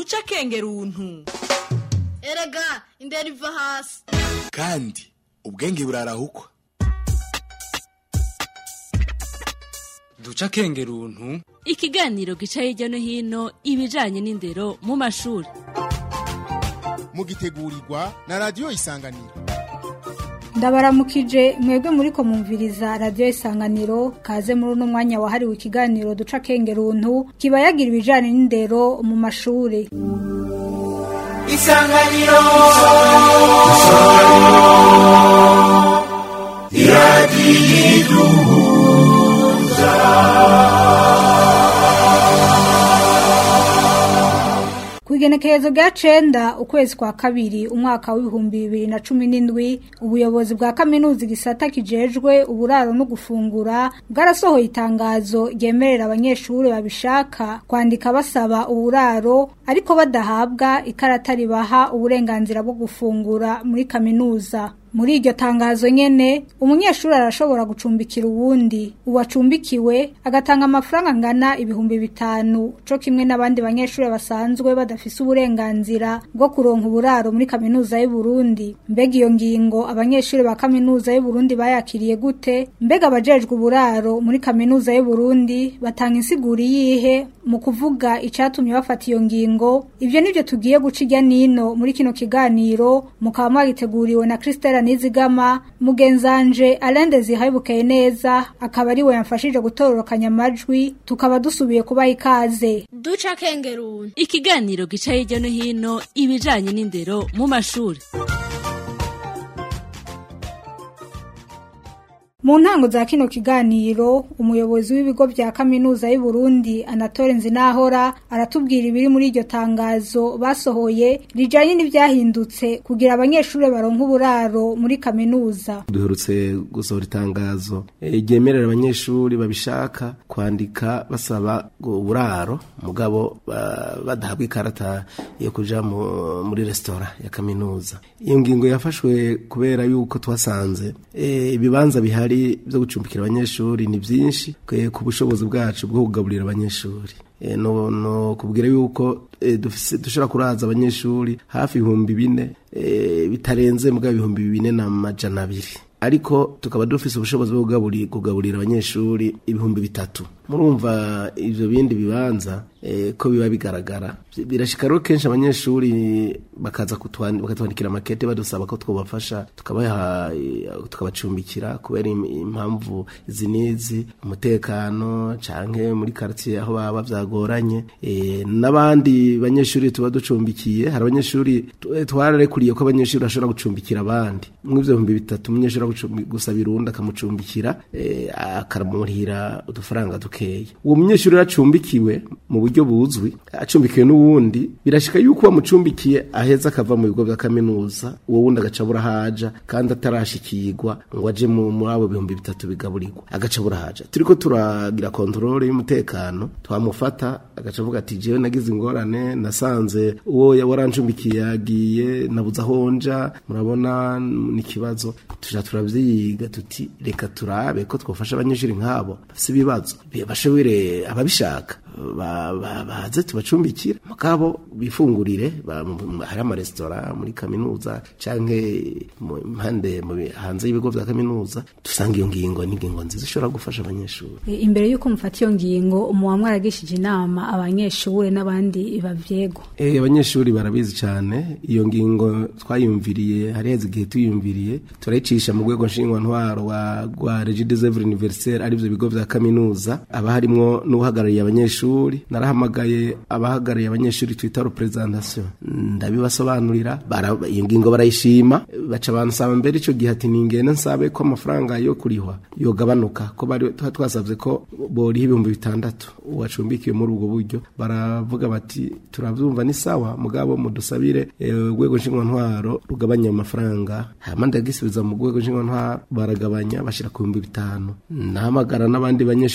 duce akengeruntu erega indera iva hasi kandi ubwenge burarahukwa duca akengeruntu ikiganiro gica hirya no hino ibijanye n'indero mu mashuri mugitegurirwa na radiyo isanganiro ndabaramukije mwebwe muri ko mumviriza radiyo isanganiro kaze muri uno mwanya wahariwe ikiganiro duca akengeruntu kiba yagira ibijanye n'indero mu mashuri isanganiro Kuigenekerezo rya cenda ukwezi kwa kabiri umwaka w'ibihumbi bibiri na cumi n'indwi ubuyobozi bwa kaminuza igisata kijejwe uburaro no gufungura bwarasohoye itangazo ryemerera abanyeshuri babishaka kwandika basaba uburaro ariko badahabwa ikarata ribaha uburenganzira bwo gufungura muri kaminuza muri iryo tangazo nyene umunyeshuri arashobora gucumbikira uwundi uwacumbikiwe agatanga amafaranga angana ibihumbi bitanu co kimwe n'abandi banyeshuri basanzwe badafise uburenganzira bwo kuronka uburaro muri kaminuza y'u Burundi mbega iyo ngingo abanyeshuri ba kaminuza y'u Burundi bayakiriye gute mbega abajejwe uburaro muri kaminuza y'u Burundi batanga insiguri yihe mu kuvuga icatumye bafata iyo ngingo ivyo nivyo tugiye guca irya nino muri kino kiganiro mukaba mwagiteguriwe na Christelle Nizigama mugenzanje Alende zihaibukeye neza akaba ari we yamfashije gutororokanya amajwi tukaba dusubiye kubaha ikaze duca akengeruntu ikiganiro gica hirya no hino ibijanye n'indero mu mashuri Mu ntango za kino kiganiro umuyobozi w'ibigo vya kaminuza y'u Burundi Anatole Nzinahora aratubwira ibiri muri iryo tangazo basohoye rijanye n'ivyahindutse kugira abanyeshuri baronka uburaro muri kaminuza duherutse gusohora itangazo ryemerera abanyeshuri babishaka kwandika basaba uburaro mugabo badahabwa ikarata yo kuja muri resitora ya kaminuza iyo ngingo yafashwe kubera yuko twasanze ibibanza bihari byo gucumbikira abanyeshuri ni byinshi ku bushobozi bwacu bwo kugaburira abanyeshuri no kubwira yuko dushobora kuraza abanyeshuri hafi ibihumbi bine bitarenze mbwa ibihumbi bine na majana abiri ariko tukaba dufise ubushobozi bwo kugaburira abanyeshuri ibihumbi bitatu murumva ivyo bindi bibanza ko biba bigaragara birashika rero kenshi abanyeshuri bakaza bakatwandikira makete badusaba ko twobafasha tukabaha tukabacumbikira kubera impamvu izi n'izi umutekano canke muri quartier aho baba vyagoranye n'abandi banyeshuri tuba ducumbikiye hari abanyeshuri twararekuriye ko abanyeshuri bashobora gucumbikira abandi mw'ivyo bihumbi bitatu umunyeshuri gusaba irundi akamucumbikira akaramurihira udufaranga dukeya uwo munyeshuri acumbikiwe mu buryo buzwi acumbikiwe n'uwundi birashika yuko wamucumbikiye aheza akava mu bigo vya kaminuza uwo wundi agaca burahaja kandi atarashikirwa ngo aje muri abo bihumbi bitatu bigaburirwa agaca burahaja turiko turagira kontrole y'umutekano twamufata agaca avuga ati jewe nagize ingorane nasanze uwo warancumbikiye yagiye nabuze aho nja murabona ni ikibazo tuja turavyiga tuti reka turabe ko twofasha abanyeshuri nk'abo bafise ibibazo bashobore ababishaka baze tubacumbikira mugabo bifungurire hari amaresitora muri kaminuza canke impande hanze y'ibigo vya kaminuza dusanga iyo ngingo n'ingingo nziza ishobora gufasha abanyeshuri imbere y'uko mufata iyo ngingo muba mwaragishije inama abanyeshuri n'abandi bavyego eh abanyeshuri barabizi cyane iyo ngingo twayumviriye hariheze igihe tuyumviriye turayicisha mu rwego nshingwantwaro rwa Regis Evre Universitaire arivyo bigo vya kaminuza aba harimwo n'uhagarariye abanyeshuri narahamagaye abahagarariye abanyeshuri twita representation ndabibasobanurira iyo ngingo barayishima baca bansaba mbere ico gihe ati ningene nsabe ko amafaranga yo kurihwa yogabanuka ko bari twasavye ko boriha ibihumbi bitandatu uwacumbikiwe muri ubwo buryo baravuga bati turavyumva ni sawa mugabo mudusabire urwego nshingwantwaro rugabanya amafaranga hama ndagisubiza mu rwego nshingwantwaro baragabanya bashira ku bihumbi bitanu nahamagara n'abandi banyeshuri bita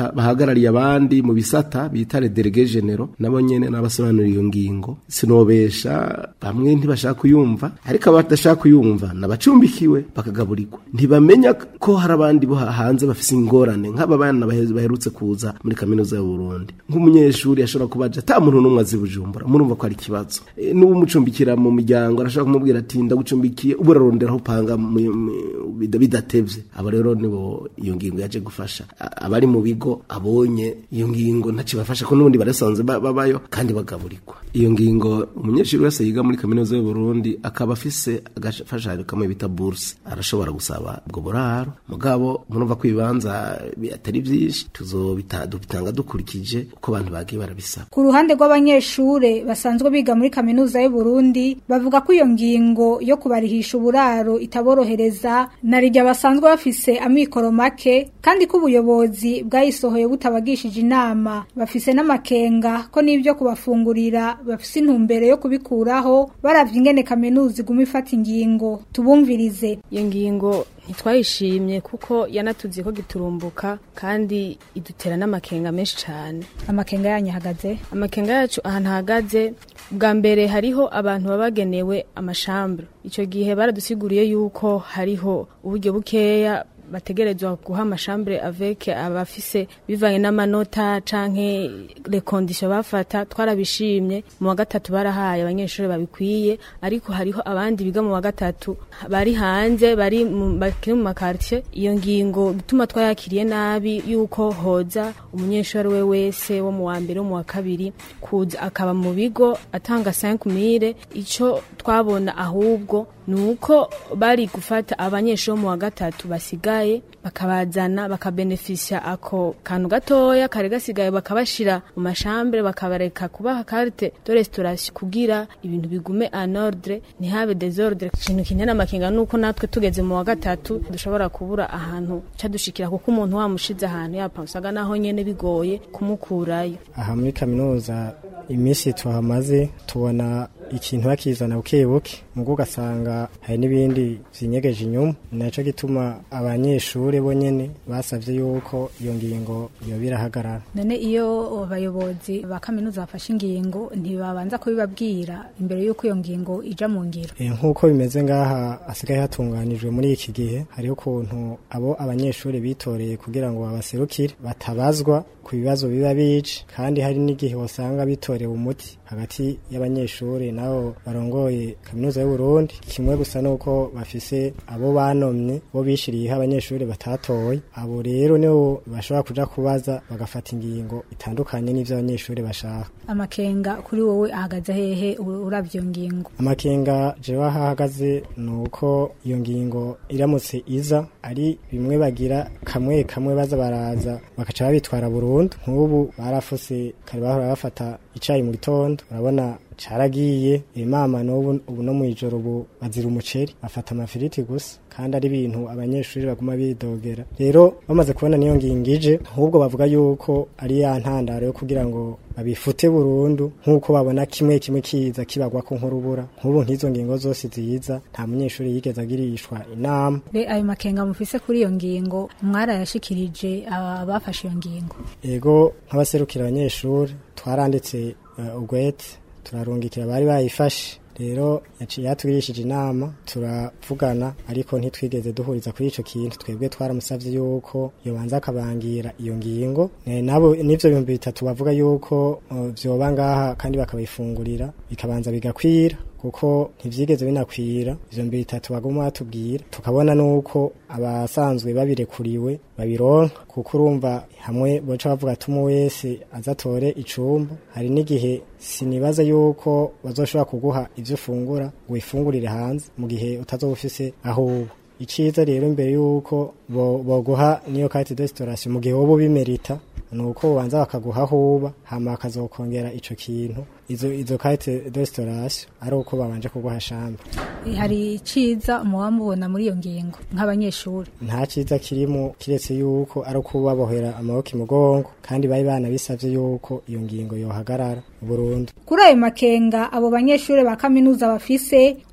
baha- bahagarariye abandi mu bisata bita le délégué généraux nabo nyene n'abasobanura iyo ngingo sinobesha bamwe ntibashaka kuyumva ariko abadashaka kuyumva nabacumbikiwe bakagaburirwa ntibamenya ko hari abandi bo ha- hanze bafise ingorane nk'aba bana bahe- baherutse kuza muri kaminuza y'u Burundi nk'umunyeshuri ashobora kubaja ata muntu n'umwe azi bujumbura murumva ko ari ikibazo e, n'umucumbikira mu miryango arashobora kumubwira ati ndagucumbikiye ubu urarondera aho upanga mu- mu- bida- bidatevye abo rero nibo iyo ngingo yaje gufasha A- abari mu bigo abonye iyo ngingo ntaco bafasha ko n'ubundi barasanzwe ba- babayo kandi bagaburirwa iyo ngingo umunyeshuri wese yiga muri kaminuza y'u Burundi akaba afise agafashanyo kamwe bita bourse arashobora gusaba ubwo buraro mugabo murumva ko ibibanza bi- atari vyinshi tuzobita dubitanga dukurikije uko abantu bagiye barabisaba Ku ruhande rw'abanyeshure basanzwe biga muri kaminuza y'u Burundi bavuga ko iyo ngingo yo kubarihisha uburaro itaborohereza na rijya basanzwe bafise amikoro make kandi ko ubuyobozi bwayisohoye butabagishije inama bafise n'amakenga ko n'ibyo kubafungurira bafise intumbero yo kubikuraho baravye ingene kaminuza iguma ifata ingingo tubumvirize iyo ngingo ntitwayishimye kuko yanatuziye ko giturumbuka kandi idutera n'amakenga menshi cyane amakenga yanyu ahagaze amakenga yacu ahantu ahagaze bwa mbere hariho abantu baba bagenewe amashambure icyo gihe baradusiguriye yuko hariho uburyo bukeya bategerezwa guha amashambure avec abafise bivanye n'amanota canke les conditions bafata twarabishimye mu wa gatatu barahaye abanyeshuri babikwiye ariko hariho abandi biga mu wa gatatu bari hanze bari mu bakiri mu makartier iyo ngingo gutuma twayakiriye nabi yuko hoza umunyeshuri we wese wo mu wa mbere wo mu wa kabiri kuza akaba mu bigo atanga 5000 ico twabona ahubwo nuko bari gufata abanyeshuri bo mu wa gatatu basigaye bakabazana bakabenefisha ako kantu gatoya kare gasigaye bakabashira mu mashambere bakabareka kubaha carte de restauration kugira ibintu bigume en ordre ntihabe desordre ikintu kinena amakenga nuko natwe tugeze mu wa gatatu dushobora kubura ahantu cadushikira kuko umuntu wamushize ahantu yapansaga naho nyene bigoye kumukurayo aha muri kaminuza iminsi tuhamaze tubona ikintu bakizana buke buke mugo ugasanga hari n'ibindi vyinyegeje inyuma naco gituma abanyeshuri bo nyene basavye yuko iyo ngingo yoba irahagarara none iyo abayobozi ba kaminuza bafashe ingingo ntibabanza kubibabwira imbere y'uko iyo ngingo ija mu ngiro E, nk'uko bimeze ngaha hasigaye hatunganijwe muri iki gihe hariho ukuntu abo abanyeshuri bitoreye kugira ngo babaserukire batabazwa ku bibazo biba bici kandi hari n'igihe wasanga bitorewe umuti hagati y'abanyeshuri nabo barongoye kaminuza y'u Burundi kimwe gusa nuko bafise abo banomye bo bishiriyeho abanyeshuri batatoye abo rero nibo bashobora kuja kubaza bagafata ingingo itandukanye n'ivyo abanyeshuri bashaka amakenga kuri wowe ahagaze hehe u- uravye iyo ngingo amakenga jewe aho ahagaze ni uko iyo ngingo iramutse iza ari bimwe bagira kamwe kamwe baza baraza bakaca babitwara burundu nk'ubu barafuse kare bahora bafata icayi mu gitondo urabona caragiye imama n'ubu ubu no mw'ijoro ubu bazira umuceri bafata amafiriti gusa kandi ari ibintu abanyeshuri baguma bidogera rero bamaze kubona niyo ngingo ije ahubwo bavuga yuko ari ya ntandaro yo kugira ngo babifute burundu nk'uko babona kimwe kimwe kiza kibagwako nk'urubura nk'ubu nk'izo ngingo zose ziza nta munyeshuri yigeze agirishwa inama be ayo makenga mufise kuri iyo ngingo mwarayashikirije abafashe iyo ngingo ego nk'abaserukira abanyeshuri twaranditse uh, ugwete turarungikira bari bayifashe rero yaciye yatugirishije inama turavugana ariko ntitwigeze duhuriza kuri ico kintu twebwe twaramusavye yuko yobanza akabangira iyo ngingo Eh, nabo n'ivyo bihumbi bitatu bavuga yuko uh, vyoba ngaha kandi bakabifungurira bikabanza bigakwira kuko ntivyigeze binakwira ivyo mbere bitatu baguma batubwira tukabona nuko abasanzwe babirekuriwe babironka kuko urumva hamwe boca bavuga ati umwe wese azatore icumba hari n'igihe sinibaza yuko bazoshobora kuguha ivyo ufungura ngo wifungurire hanze mu gihe utazoba ufise aho uba iciza rero imbere yuko bo- boguha niyo carte de restauration mu gihe woba ubimerita nuko ubanza bakaguha aho uba hama bakazokongera ico kintu izo izo carte de restauration ari uko babanje kuguha chambre hari iciza muba mubona muri iyo ngingo nk'abanyeshuri nta ciza kirimo kiretse yuko ari uko babohera amaboko imugongo kandi bari banabisavye yuko iyo ngingo yohagarara burundu kuri ayo makenga abo banyeshuri ba kaminuza bafise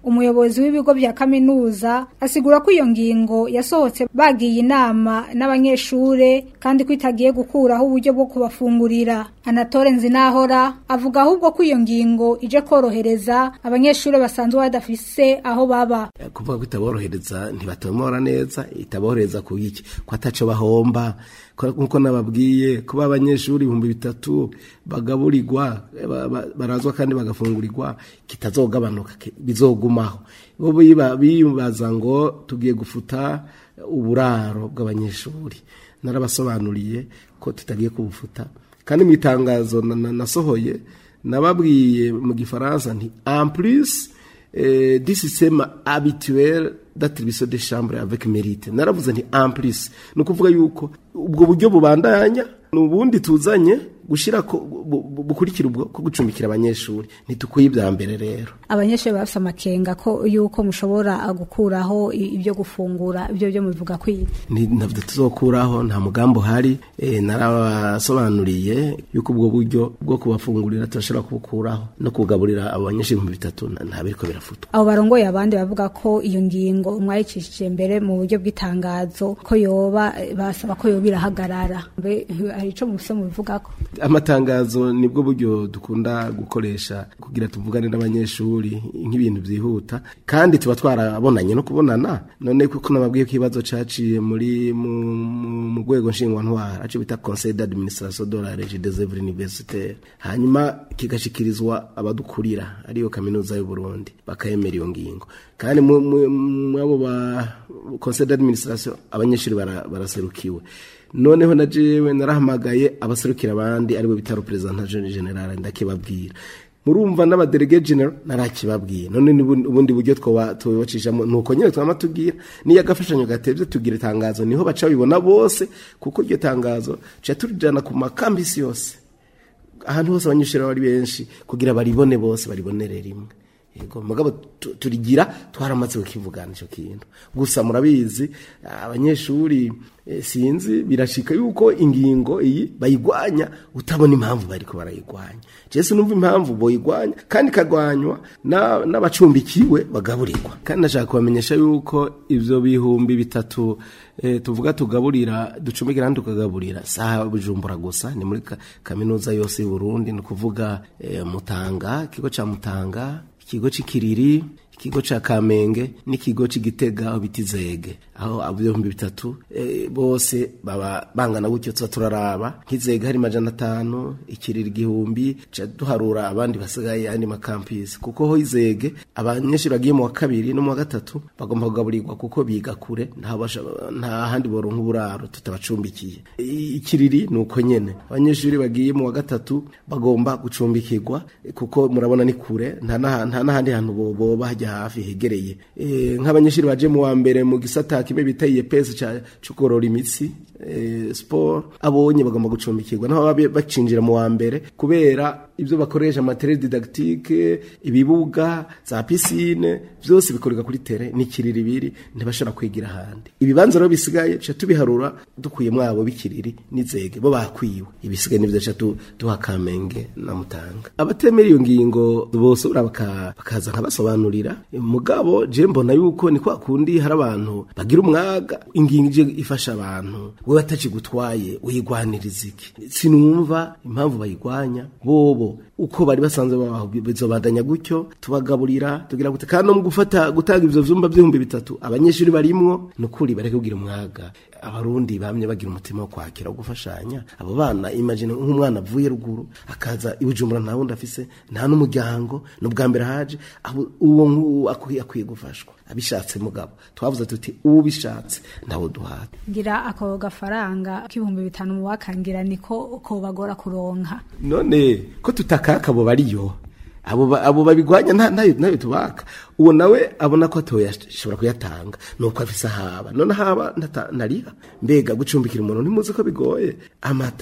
umuyobozi w'ibigo bya kaminuza asigura ko iyo ngingo yasohotse bagiye inama n'abanyeshure kandi ko itagiye gukuraho uburyo bwo kubafungurira anatore nzinahora avuga ahubwo ko iyo ngingo ije korohereza abanyeshure basanzwe badafise aho baba kuvuga ko itaborohereza ntibatomora neza itaborohereza ku iki ko ataco bahomba nkuko nababwiye kuba abanyeshuri ibihumbi bitatu bagaburirwa ba- ba- barazwa kandi bagafungurirwa kitazogabanuka ki- bizogumaho bo biba- bibaza ngo tugiye gufuta uburaro bw'abanyeshuri narabasobanuriye ko tutagiye kubufuta kandi mu itangazo na- na- nasohoye nababwiye mu gifaransa nti en plus eh, du système habituel d'attribution des chambres avec mérite naravuze nti en plus ni ukuvuga yuko ubwo buryo bubandanya ni ubundi tuzanye gushyira ko bu- bu- bukurikira ubwo ko gucumbikira abanyeshuri ntitukwiye ibya mbere rero abanyeshure bafise amakenga ko yuko mushobora gukuraho i- ibyo gufungura ibyo byo mubivuga kwiga Ni- ntabwo tuzokuraho nta mugambi uhari eh, narabasobanuriye yuko ubwo buryo bwo kubafungurira turashobora kubukuraho no kugaburira abo banyeshuri ibihumbi bitatu na- nta biriko birafutwa abo barongoye abandi bavuga ko iyo ngingo mwayicishije mbere mu buryo bw'itangazo ko yoba eh, basaba ko yoba irahagarara mbe hari ico mufise mubivugako amatangazo nibwo buryo dukunda gukoresha kugira tuvugane n'abanyeshuri nk'ibintu byihuta kandi tuba twarabonanye no kubonana none kuko nababwiye ko ikibazo caciye muri mu mu- mu rwego nshingwantwara aco bita conseil d'administration de la régie des œuvres universitaires hanyuma kigashikirizwa abadukurira ariyo kaminuza y'u Burundi bakayemera iyo ngingo kandi mu- mu- mwabo ba conseil d'administration abanyeshuri bara- baraserukiwe noneho na jewe narahamagaye abaserukira abandi aribo bita representation general ndakibabwira murumva n'abadelege general narakibabwiye none n'ubundi ubundi buryo twoba tubacishamo nuko nyine twama tubwira niyo agafashanyo gatevye tugira itangazo niho baca bibona bose kuko iryo tangazo tuca turijana ku makambisi yose ahantu hose abanyeshuri baba ari benshi kugira baribone bose baribonere rimwe yego mugabo tu- turigira twaramaze kukivugana ico kintu gusa murabizi abanyeshuri eh, sinzi birashika yuko ingingo iyi bayigwanya utabona impamvu bariko barayigwanya jese numva impamvu boyigwanya kandi ikagwanywa na- n'abacumbikiwe bagaburirwa kandi nashaka kubamenyesha yuko ivyo bihumbi bitatu eh, tuvuga tugaburira ducumbikira kandi tukagaburira saha bujumbura gusa ni muri ka- kaminuza yose y'u Burundi ni ukuvuga eh, Mutanga ikigo ca Mutanga ikigo c'ikiriri ikigo ca kamenge n'ikigo c'igitega aho bita izege aho ibihumbi bitatu eh, bose baba bangana gutyo tuba turaraba nk'izege hari majana atanu ikiriri igihumbi ca duharura abandi basigaye andi makampisi kuko ho izege abanyeshuri bagiye mu wa kabiri no mu wa gatatu bagomba kugaburirwa kuko biga kure nta basha- nta handi boronka uburaro tutabacumbikiye I- ikiriri ni uko nyene abanyeshuri bagiye mu wa gatatu bagomba gucumbikirwa eh, kuko murabona ni kure nta n'aha- nta n'ahandi hantu bo- boba hajya hafi hegereye Eh, nk'abanyeshuri baje mu wa mbere mu gisata kimwe bita iyepesi cyo korora imitsi eh, sport abonye bagomba gucumbikirwa naho baba bacinjira mu wa mbere kubera ibyo bakoresha materiel didactique ibibuga za piscine byose bikorerwa kuri tere n'ikiriri biri ntibashobora kwigira ahandi ibibanza rero bisigaye tuca tubiharura dukuye mwabo bikiriri n'izege bo bakwiwe ibisigaye nivyo tuca tu- duha kamenge na mutanga abatemera iyo ngingo bose buriya baka- bakaza nkabasobanurira mugabo je mbona yuko ni kwa kundi hari abantu bagira umwaga ingingo ije ifasha abantu wewe atacigutwaye uyigwaniriza iki sinumva impamvu bayigwanya bobo uko bari basanzwe babaho bizobandanya gutyo tubagaburira tugira gute kandi no mu gufata gutanga ivyo vyumba vy'ibihumbi bitatu abanyeshuri barimwo nukuri bareke kugira umwaga abarundi bamye bagira umutima wo kwakira wo gufashanya abo bana imagine nk'umwana avuye ruguru akaza ibujumbura nta wundi afise nta n'umuryango n'ubwa mbere haje abo- uwo nguwo akwiye akwiye gufashwa abishatse mugabo twavuze tuti ubishatse ndawo duhata ngira ako gafaranga k'ibihumbi bitanu mu wakangira niko ko bagora kuronka none ko tutakaka abo bariyo abo ba- abo babigwanya nta nayo nayo tubaka uwo nawe abona ko atoyashobora kuyatanga nuko afise ahaba none haba ntata- ntariha mbega gucumbikira umuntu ntimuzi ko bigoye amatara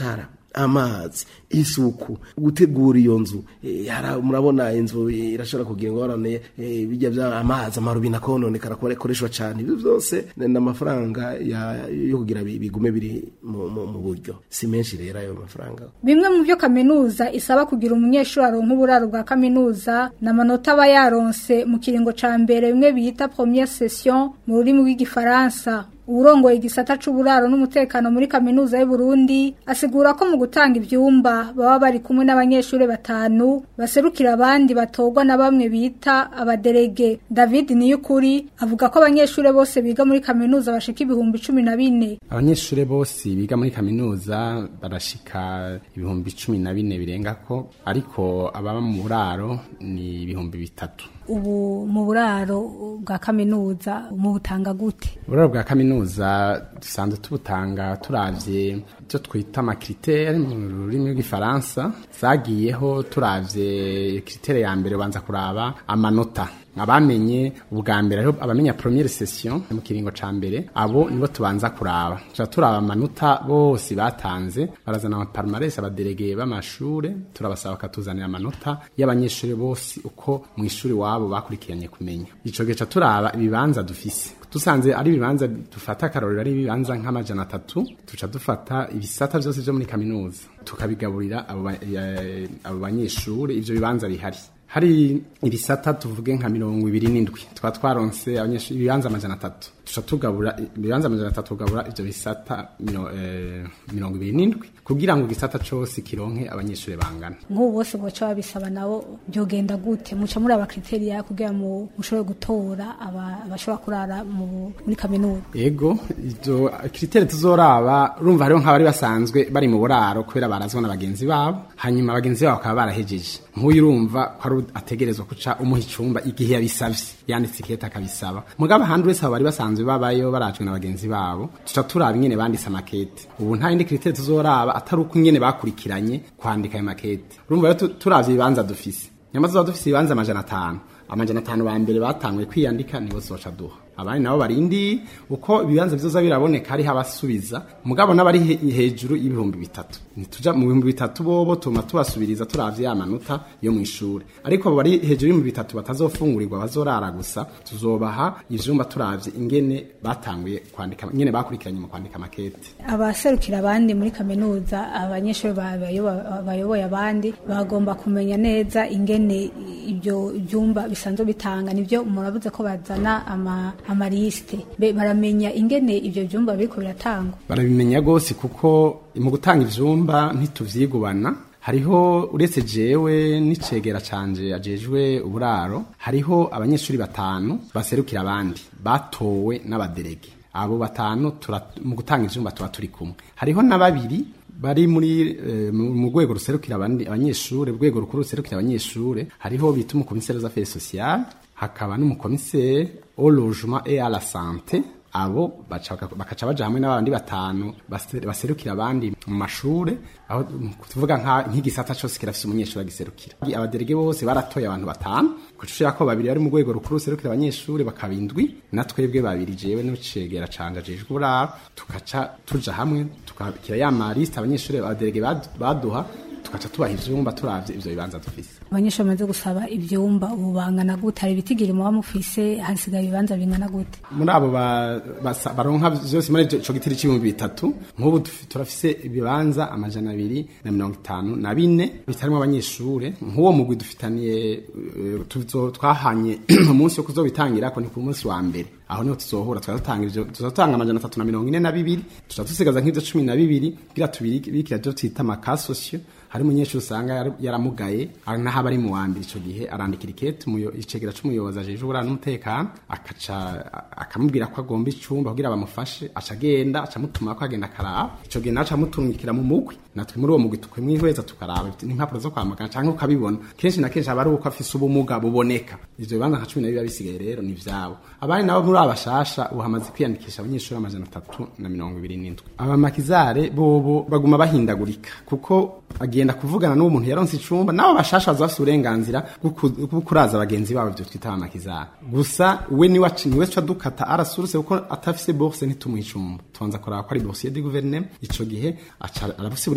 amazi isuku gutegura iyo nzu eh, hara- murabona inzu irashobora kugira ingorane eh, bijya bya amazi amarubina kononekara kuba akoreshwa cyane ibyo byose ni ni amafaranga ya- yo kugira bi- bigume biri mu mu- mu buryo si menshi rero ayo mafaranga Bimwe mu byo kaminuza isaba kugira umunyeshuri aronka uburaro bwa kaminuza n'amanota aba yaronse mu kiringo ca mbere bimwe bita première session mu rurimi rw'igifaransa uwurongoye igisata c'uburaro n'umutekano muri kaminuza y'u Burundi asigura ko mu gutanga ivyumba baba bari kumwe n'abanyeshuri batanu baserukira abandi batorwa na bamwe bita abaderege David Niyukuri avuga ko abanyeshuri bose biga muri kaminuza bashika ibihumbi cumi na bine abanyeshuri bose biga muri kaminuza barashika ibihumbi cumi na bine birengako ariko ababa mu buraro ni ibihumbi bitatu ubu mu buraro bwa kaminuza mu butanga gute uburaro bwa kaminuza dusanzwe tubutanga turavye ivyo twita amakritere mu rurimi rw'igifaransa zagiyeho turavye kritere ya mbere ubanza kuraba amanota abamenye ubwa mbere ariho abamenya premiere session mu kiringo ca mbere abo nibo tubanza kuraba tuca turaba amanota bose batanze barazana amaparmaresi abadelegeye b'amashure turabasaba bakatuzanira amanota y'abanyeshuri bose uko mu ishuri wabo bakurikiranye kumenya ico gihe ca turaba ibibanza dufise dusanze ari ibibanza dufata akarorero ari ibibanza nk'amajana atatu tuca dufata ibisata byose byo muri kaminuza tukabigaburira abo ba- eh, abo banyeshuri ivyo bibanza bihari hari ibisata tuvuge nka mirongo ibiri n'indwi tukaba twaronse abanyeshuri ibibanza amajana atatu tuca tugabura ibibanza amajana atatu tugabura ivyo bisata miro- eh, mirongo ibiri n'indwi kugira ngo igisata cose kironke abanyeshuri bangana nk'ubu bose boca babisaba nabo byogenda gute muca muri aba kriteriya kugira ngo mushobore gutora aba- abashobora kurara mu- muri kaminuza ego ivyo kritere tuzoraba urumva hariho nk'abari basanzwe bari mu buraro kubera barazwa na bagenzi babo hanyuma bagenzi babo bakaba barahejeje nk'uyu urumva ko ari ategerezwa kuca umuha icumba igihe yabisavye yanditse ikete akabisaba mugabo ahandi wese abo bari basanzwe babayo barajwe na bagenzi babo tuca turaba ingene banditse amakete ubu nta yindi kritere tuzoraba atari uko ingene bakurikiranye kwandika ayo makete urumva rero tu- turavye ibibanza dufise nyamaze tuba dufise ibibanza amajana atanu amajana atanu ba mbere batanguye kwiyandika nibo zoca duha abandi nabo barindi uko ibibanza bizoza biraboneka hariho abasubiza mugabo n'abari he- hejuru y'ibihumbi bitatu nituja mu bihumbi bitatu bobo tuma tubasubiriza turavye ya manota yo mw'ishure ariko abo bari hejuru y'ibihumbi bitatu batazofungurirwa bazorara gusa tuzobaha ivyumba turavye ingene batanguye kwandika ingene bakurikiranye mu kwandika makete abaserukira abandi muri kaminuza abanyeshuri ba- bayoba- bayoboye abandi bagomba kumenya neza ingene ibyo byumba bisanzwe bitanga nibyo murabuze ko bazana ama amarisite Be- baramenya ingene ibyo byumba biriko biratangwa barabimenya rwose kuko mu gutanga ivyumba ntituvyigubana hariho uretse jewe n'icegera canje ajejwe uburaro hariho abanyeshuri batanu baserukira abandi batowe n'abaderege abo batanu tura- mu gutanga ivyumba tuba turi kumwe hariho na babiri bari muri eh, mu mu rwego ruserukira abandi abanyeshure urwego rukuru ruserukira abanyeshure hariho bita umukomiseri aux affaires sociales hakaba n'umukomiseri au logement et à la santé abo baca- bakaca baja hamwe n'abandi batanu base- baserukira abandi mu mashure aho mm, tuvuga nka- nk'igisata cose kirafise umunyeshuri agiserukira abaderege bose baratoye abantu batanu kucushira ko babiri bari mu rwego rukuru ruserukira abanyeshuri bakaba indwi na twebwe babiri jewe n'icegera canje ajejwe uburaro tukaca tuja hamwe tukabikira ya maliste abanyeshuri abaderege bad- baduha tukaca tubaha ivyumba turavye ivyo bibanza dufise abanyeshuri bamaze gusaba ivyumba ubu bangana gute hari ibitigiri muba mufise hasigaye ibibanza bingana gute muri abo ba- basa- baronka vyose muri ico gitiri c'ibihumbi bitatu nk'ubu tufi- turafise ibibanza amajana abiri na mirongo itanu na bine bitarimwo abanyeshure nk'uwo mugwi dufitaniye eh, tuzo- twahanye umunsi wo kuzobitangirako ni ku munsi wa mbere aho niho tuzohura twazotanga ivyo tuzotanga amajana atatu na mirongo ine na bibiri tuca dusigaza nk'ivyo cumi na bibiri kugira tubirikira vyo twita amakasosiyo hari umunyeshuri usanga yar- yaramugaye ari naho aba ari mu wa mbere ico gihe arandikira ikete umuyo- icegera c'umuyobozi ajejwe uburaro n'umutekano akaca a- akamubwira ko agomba icumba kugira bamufashe aca agenda aca amutuma ko agenda akaraba ico gihe nawe aca amutumikira mu mugwi natwe muri uwo mugwi tukamwihweza tukaraba n'impapuro zo kwa muganga canke ukabibona kenshi na kenshi aba ari uko afise ubumuga buboneka ivyo bibanza nka cumi na biba bisigaye rero ni vyabo abandi nabo muri abashasha ubu hamaze kwiyandikisha abanyeshuri amajana atatu na mirongo ibiri n'indwi abamakizare bobo baguma bahindagurika kuko agenda kuvugana n'uwo muntu yaronse icumba nabo bashasha baza bafise uburenganzira bwo ku- bwo kuraza bagenzi babo ivyo twita abamakizare gusa we niwe aci- niwe ca dukata arasuruse kuko atafise bourse ntitumuha icumba tubanza kuraba ko ari boursier du gouvernement ico gihe aca arafise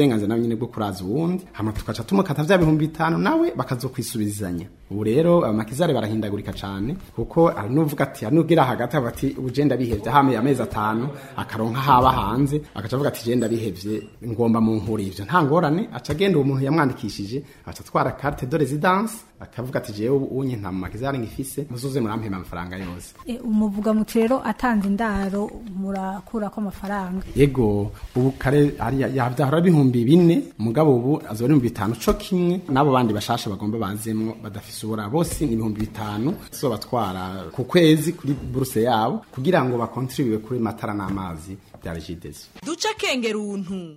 uburenganzira nawe nyine bwo kuraza uwundi hama tukaca tumukata vya bihumbi bitanu nawe bakazokwisubizanya ubu rero amakizare barahindagurika cane kuko hari n'uvuga ati hari n'ubwira hagati avuga ati uje ndabihevye hameye amezi atanu akaronka haba hanze agaca avuga ati je ndabihevye ngomba mu nkuru ivyo nta ngorane aca agenda uwo muntu yamwandikishije aca atwara carte de résidence akavuga ati jewe unye nta makizare ngifise muzuze murampema amafaranga yose E, umuvuga muti rero atanze indaro murakurako amafaranga yego ubu kare ari yavyahora bihumbi bine mugabo ubu azora ibihumbi bitanu co kimwe n'abo bandi bashasha bagomba bazemwo badafise ubura bose ni ibihumbi bitanu so batwara ku kwezi kuri buruse yabo kugira ngo bakontribuye kuri matara n'amazi bya regidezo duca akengera untu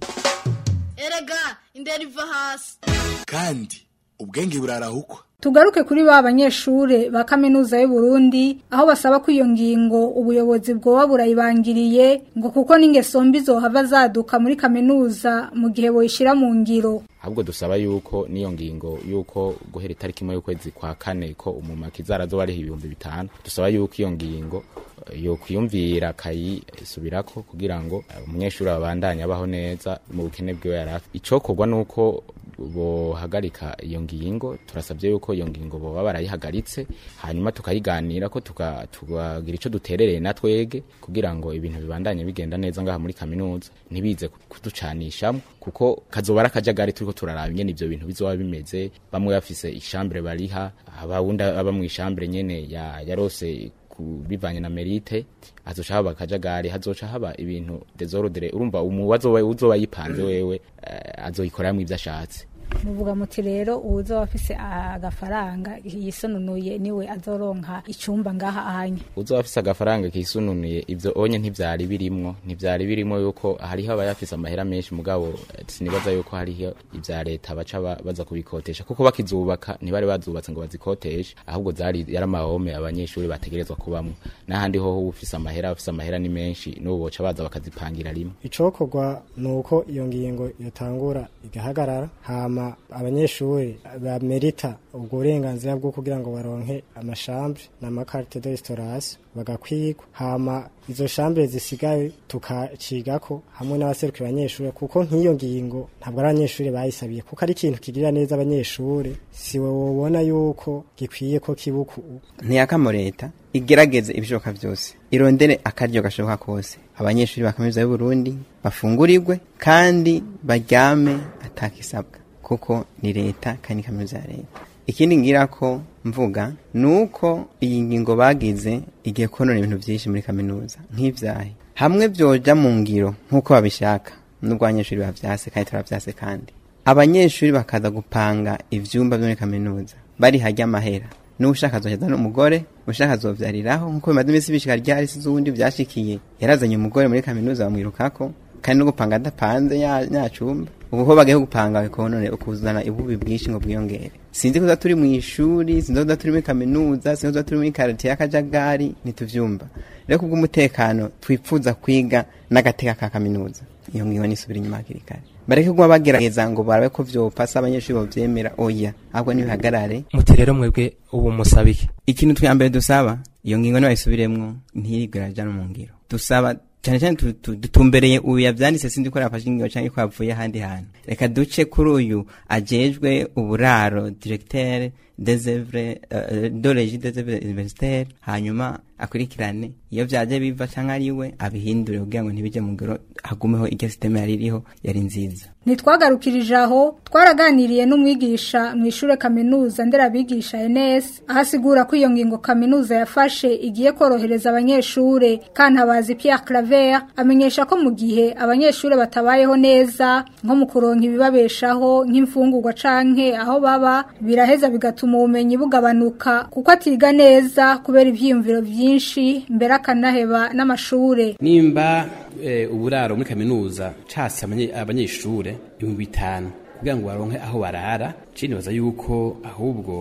erega indera iva hasi kandi ubwenge burarahukwa Tugaruke kuri ba banyeshure ba kaminuza y'u Burundi aho basaba ko iyo ngingo ubuyobozi bwoba burayibangiriye ngo kuko n'ingeso mbi zohava zaduka muri kaminuza mu gihe boyishira mu ngiro ahubwo dusaba yuko n'iyo ngingo yuko guhera itariki imwe y'ukwezi kwa kane ko umumakizara azoba ariho ibihumbi bitanu dusaba yuko iyo ngingo eh, yo kwiyumvira akayisubirako kugira ngo eh, umunyeshuri abandanye abaho neza mu bukene bwiwe yari afite icokorwa nuko bohagarika iyo ngingo turasabye yuko iyo ngingo boba barayihagaritse hanyuma tukayiganira ko tuka- tukagira ico duterereye na twege kugira ngo ibintu bibandanye bigenda neza ngaha muri kaminuza ntibize kuducanishamo kuko kazoba ari akajagari turiko turaraba ingene ivyo bintu bizoba bimeze bamwe bafise ishambure bariha abawundi aba mu ishambure nyene ya- yarose ku- bivanye na merite hazoca haba akajagari hazoca haba ibintu desordre urumva umu wazoba uzoba yipanze wewe eh, azoyikoreramwo ivyo ashatse muvuga muti rero uwuzoba afise agafaranga yisonunuye niwe azoronka icumba ngaha ahanye uzoba afise agafaranga kisununuye ivyo onye ntivyari birimwo ntivyari birimwo yuko hariho abayafise amahera menshi mugabo eh, sinibaza yuko hariho ivya leta baca ba- baza kubikotesha kuko bakizubaka ntibari bazubatse ngo bazikoteshe ahubwo zari yari amahome abanyeshuri bategerezwa kubamwo n'ahandi hoho uba ufise amahera afise amahera ni menshi n'ubu boca baza bakazipangira rimwe icokorwa ni uko iyo ngingo yotangura igahagarara hama abanyeshuri bamerita ubwo burenganzira bwo kugira ngo baronke amashambre n'amakarite de restaurasi bagakwigwa hama izo shambure zisigaye tukacigako hamwe n'abaserukira abanyeshuri kuko nk'iyo ngingo ntabwo ari abanyeshuri bayisabiye kuko ari ikintu kigirira neza abanyeshuri siwe wobona yuko gikwiye ko kibuku ntiyakamo leta igerageze ibishoboka byose irondere akaryo gashoboka kose abanyeshuri ba kaminuza y'u Burundi bafungurirwe kandi baryame atakisabwa kuko ni leta kandi ni kaminuza ya leta ikindi ngira ko mvuga ni uko iyi ngingo bagize igiye konona ibintu byinshi muri kaminuza nk'ibyahe hamwe byoja mu ngiro nk'uko babishaka nubwo abanyeshuri bavyase kandi turavyase kandi abanyeshuri bakaza gupanga ivyumba vyo muri kaminuza bari harya amahera n'ushaka azoheza n'umugore ushaka azovyariraho nk'uko bimaze iminsi bishika ryari si z'ubundi vyashikiye yarazanye umugore muri kaminuza bamwirukako kandi no gupanga adapanze ya ya cumba ubu ho bagiye gupanga bikonone ukuzana ibubi bwinshi ngo bwiyongere sinzi ko turi mu ishuri sinzi ko turi muri kaminuza sinzi ko turi muri karate y'akajagari ntituvyumva rero kubw'umutekano twipfuza kwiga n'agateka ka kaminuza iyo ngingo nisubira inyuma hakiri kare bareke kuba bagerageza ngo barabe ko vyopasa abanyeshuri bovyemera oya ahubwo nibihagarare muti rero mwebwe ubu musabike ikintu twa mbere dusaba iyo ngingo nibayisubiremwo ntirigera ja no mu ngiro dusaba cyane cyane tu- tu- dutumbereye uyu yavyanditse sindi ko yafashe ingingo canke ko yavuye ahandi hantu reka duce kuri uyu ajejwe uburaro directeur des œuvres euh, de régie des œuvres universitaires hanyuma akurikirane iyo vyaje biva canke ari we abihindure kugira ngo ntibije mu ngiro hagumeho iryo systeme yari iriho yari nziza Nitwagarukirije aho twaraganiriye n'umwigisha mu ishure kaminuza nderabigisha NS ahasigura ko iyo ngingo kaminuza yafashe igiye korohereza abanyeshure kantabazi Pierre Claver amenyesha ko mu gihe abanyeshure batabayeho neza nko mu kuronka ibibabeshaho nk'imfungurwa canke aho baba biraheza bigatuma ubumenyi bugabanuka kuko atiga neza kubera ivyiyumviro vyinshi mbere akanaheba n'amashure nimba eh, uburaro muri kaminuza casi abanye- abanyeshure ibihumbi bitanu kugira ngo baronke aho barara cini baza yuko ahubwo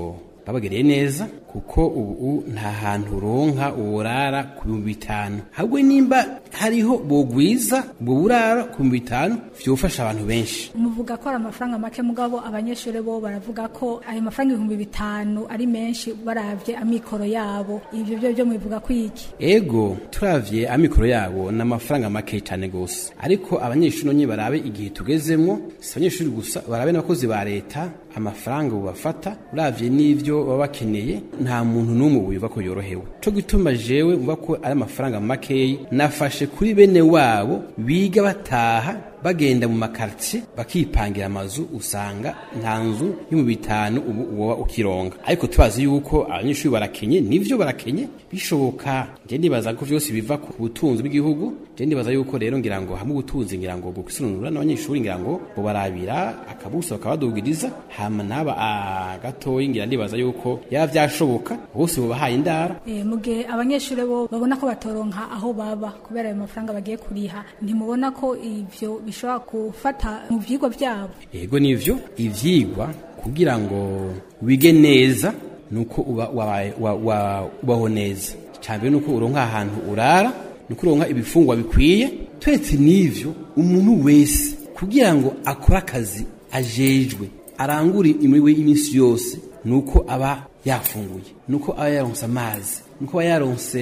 babagereye neza kuko ubu nta hantu uronka uburara ku bihumbi bitanu ahubwo nimba hariho bogwiza ubwo burara ku bihumbi bitanu vyofasha abantu benshi muvuga ko ari amafaranga make mugabo abanyeshuri bo baravuga ko ayo mafaranga ibihumbi bitanu ari menshi baravye amikoro yabo ivyo byo byo mubivuga ko iki ego turavye amikoro yabo ni amafaranga make cyane gose ariko abanyeshuri nonye barabe igihe tugezemwo si abanyeshuri gusa barabe n'abakozi ba leta amafaranga bubafata uravye n'ivyo baba bakeneye nta muntu n'umwe wiva ko yorohewe co gituma jewe mvuga ko ari amafaranga makeyi nafashe kuri bene wabo biga bataha bagenda mu makartie bakipangira amazu usanga nta nzu yo mu bitanu ubu uba ukironga ariko tubazi yuko abanyeshuri barakenye nivyo barakenye bishoboka je ndibaza ko vyose biva ku butunzi bw'igihugu je ndibaza yuko rero ngira ngo hamwe ubutunzi ngira ngo gukisununura n'abanyeshuri ngira ngo bo barabira akabuso bakabadugiriza hama naba agatoyi ngira ndibaza yuko yaba vyashoboka bose bo bahaye indara e, mugihe abanyeshuri bo babona ko batoronka aho baba kubera ayo mafaranga bagiye kuriha ntimubona ko ivyo bishobora gufata mu vyigwa vyabo yego nivyo ivyigwa kugira ngo wige neza nuko uba wabaye wa, wa, ubaho neza cyambere nuko uronka ahantu urara nuko uronka ibifungwa bikwiye twetse nivyo umuntu wese kugira ngo akore akazi ajejwe arangure imiriwe y'iminsi yose nuko aba yafunguye nuko aba yaronse amazi nuko aba yaronse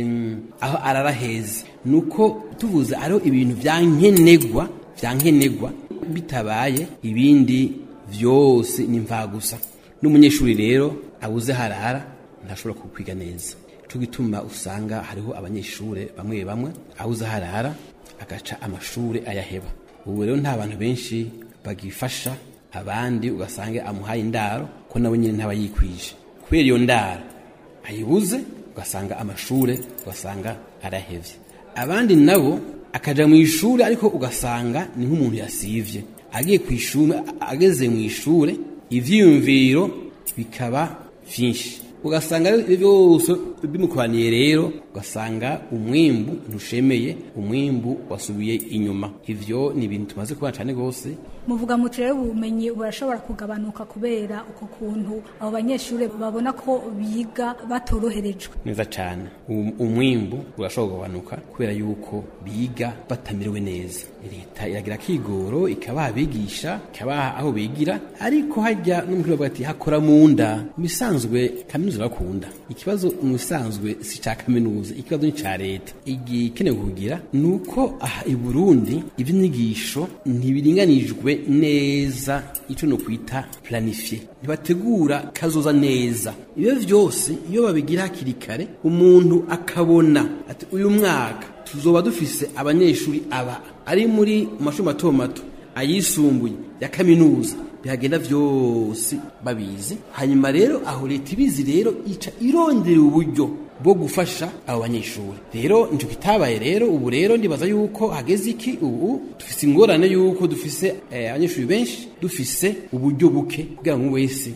aho arara heza nuko tuvuze ariho ibintu vyankenegwa vyankenegwa bitabaye ibindi vyose ni gusa n'umunyeshuri rero abuze harara ntashobora kukwiga neza cyo gituma usanga hariho abanyeshuri bamwe bamwe abuze harara agaca amashuri ayaheba ubu rero nta bantu benshi bagifasha abandi ugasanga amuhaye indaro ko nabo nyine ntaba yikwije kubera iyo ndaro ayibuze ugasanga amashuri ugasanga arahevye abandi nabo akaja mu ishuri ariko ugasanga ni nk'umuntu yasivye agiye ku ishuri ageze mu ishuri ivyiyumviro bikaba vyinshi ugasanga byose bimukoraniye rero ugasanga umwimbu ntushemeye umwimbu wasubiye inyuma ivyo ni ibintu tumaze kubana cyane rwose muvuga muti rero ubumenyi burashobora kugabanuka kubera uko kuntu abo banyeshuri babona ko biga batoroherejwe neza cyane umwimbu urashobora kugabanuka kubera yuko biga batamerewe neza leta iragira kigoro ikabaha abigisha ikabaha aho bigira ariko hajya n'umukuru bavuga ati hakora mu nda mu bisanzwe kaminuza bakunda ikibazo mu bisanzwe si cya kaminuza ikibazo ni cya leta igikenewe kugira ni uko aha i burundi iby'inyigisho ntibiringanijwe neza icyo no kwita planifiye ntibategura kazoza neza ibyo byose iyo babigira hakiri kare umuntu akabona ati uyu mwaka tuzoba dufise abanyeshuri aba ari muri mashuri mato mato ayisumbuye ya kaminuza bihagenda byose babizi hanyuma rero aho leta ibizi rero ica irondera uburyo bwo gufasha abo banyeshuri rero nicyo kitabaye rero ubu rero ndibaza yuko hageze iki ubu dufise ingorane yuko dufise abanyeshuri benshi dufise uburyo buke kugira ngo wese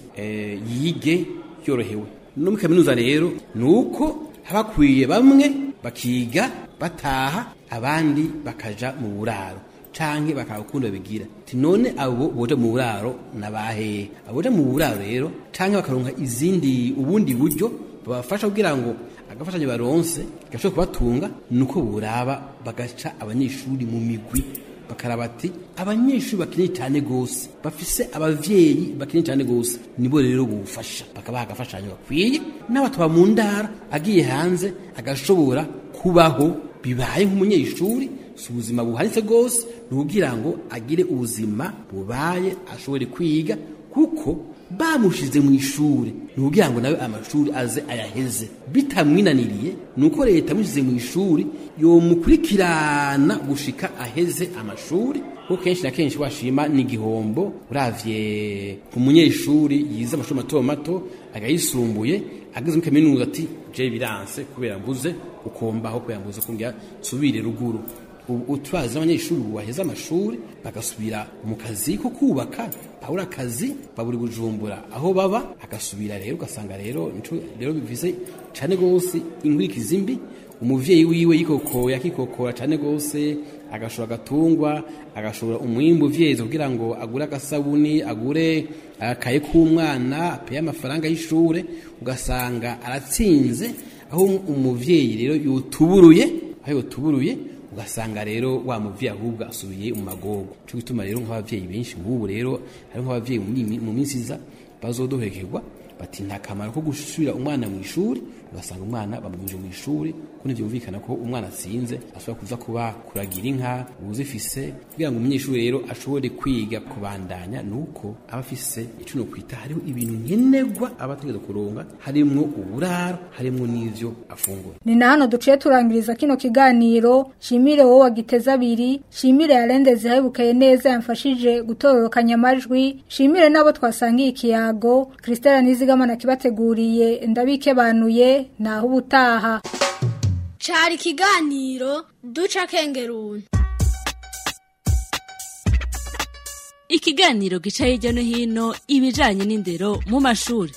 yige yorohewe no muri kaminuza rero ni uko habakwiye bamwe bakiga bataha abandi bakaja mu buraro canke bakabakunda bigira ti none abo boja mu buraro nabahe aboja mu buraro rero canke bakaronka izindi ubundi buryo babafasha kugira ngo agafashanyo baronse gashobora kubatunga nuko buraba bagaca abanyeshuri mu migwi bakaraba ati abanyeshuri bakeneye cyane gose bafise abavyeyi bakeneye cyane gose nibo rero bufasha bakabaha agafashanyo gakwiye n'abatwa mu ndara agiye hanze agashobora kubaho bibaye nk'umunyeshuri si ubuzima buhanitse rwose ni ukugira ngo agire ubuzima bubaye ashobore kwiga kuko bamushize mu ishuri ni ukugira ngo nawe amashuri aze ayaheze bitamwinaniriye ni uko leta amushyize mu ishuri yomukurikirana gushika aheze amashuri kuko kenshi na kenshi washima ni igihombo uravye umunyeshuri yize amashuri mato mato agayisumbuye ageze muri kaminuza ati je biranse kubera mbuze ukombaho kubera mbuze kumbwira subire ruguru ubu turazi n'abanyeshuri ubu baheze amashuri bagasubira mu kazi ko kubaka babura akazi baburi bujumbura aho baba agasubira rero ugasanga rero rero bivuze cyane rwose inkurikizi mbi umuvyeyi wiwe yikokoya akikokora cyane rwose agashora agatungwa agashora umwimbu vyeze kugira ngo agure agasabuni agure akaye k'umwana apeye amafaranga y'ishure ugasanga aratsinze aho umuvyeyi rero yotuburuye aho yotuburuye ugasanga rero wa muvyeyi ahubwo asubiye mu magogo cyo gituma rero nk'abavyeyi benshi nk'ubu rero hari nk'abavyeyi mu minsi iza bazodohekerwa bati nta kamaro ko gusubira umwana mu ishuri ugasanga umwana bamwinje mu ishuri kuko byumvikana ko umwana atsinze ashobora kuza kuba kuragira inka uzifise kugira ngo umunyeshuri rero ashobore kwiga kubandanya nuko aba afise icyo no kwita hariho ibintu nkenerwa aba ategereza kuronga harimwo uburaro harimwo n'ivyo afungura ni na hano duciye turangiriza kino kiganiro shimire wowe wagiteza abiri shimire yarendeze yabukeye neza yamfashije gutororokanya amajwi shimire n'abo twasangiye ikiyago christelle nizigamana kibateguriye ndabikebanuye naho ubutaha cari ikiganiro duca kengeruni ikiganiro gica hirya no hino ibijanye n'indero mu mashuri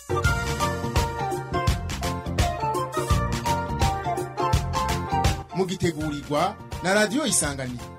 mugitegurirwa na radiyo isanganiro